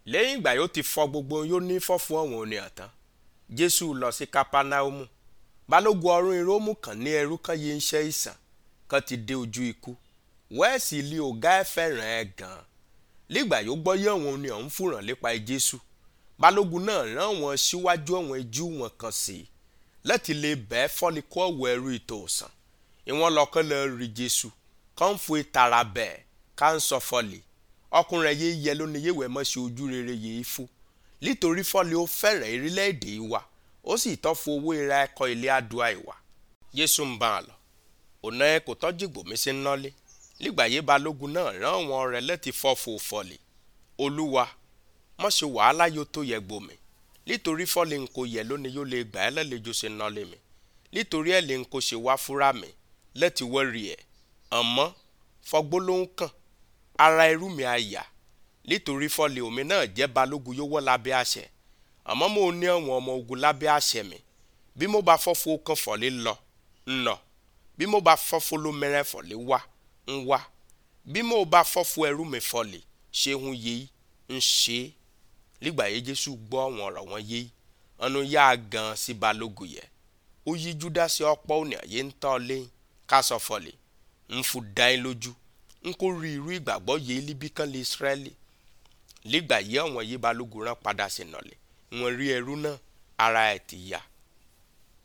lẹ́yìn ìgbà yóò ti fọ gbogbo yóò ní fọ́fún ọ̀wọ́n òní àtàn jésù lọ sí kápánáómù balógun ọ̀rún irómù kan ní ẹrú kan yìí ń ṣe ìsàn kan ti dé ojú ikú wẹ́ẹ̀sì ilé ọ̀gá ẹ̀ fẹ́ràn ẹ̀ gan-an nígbà yóò gbọ́ yé àwọn òní ọ̀hún fúnràn lépa jésù balógun náà rán wọn síwájú àwọn ijú wọn kan sí i láti lè bẹ́ẹ̀ fọ́ni kó ọ̀wọ́ ẹrú ìtòsàn ìwọ́n lọ́kàn lọ rí jésù kàn ń fún ìtara bẹ́ẹ̀ ká ń sọ fọ́lì ọkùnrin yìí yẹ lónìí yéwẹ̀ mọ́ sí ojú rere yìí fún nítorí fọ́lì ó fẹ́rẹ̀ orílẹ̀-èdè wa ó sì tọ́ fún owó ìra ẹ̀kọ́ ilé àdúrà ìwà jésù ń bá a lọ ọ̀nà ẹ̀ kò tọ́jú gbòmí sí nọ́lé nígbà yé balógun náà rán àwọn rẹ̀ láti fọ́ fún fọ́lì olúwa mọ̀ ṣe wàhálà yóò tó yẹ gbòmí nítorí fọ́lì ń kò yẹ lónìí yóò lè gbà ẹ́ lálejò sí nọ́lé mi nítorí ẹ̀ lè ń kò ṣe wá fúra mi lẹ́tì wọ́ọ̀rì ẹ̀ àmọ́ fọgbólóhùn kàn ara irú mi àyà nítorí fọ́lì omi náà jẹ́ balógun yóò wọ́ lábẹ́ àṣẹ àmọ́ mo ní àwọn ọmọ ogun lábẹ́ àṣẹ mi bí mo bá fọ́fọ́ kan fọ́lì lọ ń lọ bí mo bá fọ́fọ́ ló mẹ́rẹ́ fọ́lì wá ń wá bí mo bá fọ́fọ́ ẹrú mi fọ́lì ṣé hun yéé ń ṣe é nígbà yẹn jésù gbọ́ àwọn ọ̀rọ̀ wọn yéé ọ̀nà yá a gan sí balógun yẹ ó yí júdásí ọ̀pọ̀ òní àyè ń tọ́ lẹ́yìn ká sọ fọ́lì ń fún dáin lójú n kò rí irú ìgbàgbọ́ yìí líbí kan lè Ísírẹ́lì nígbà yìí àwọn yìí balógun rán padà sí nọ̀lẹ̀ wọ́n rí ẹrú náà ara ẹ̀ ti yá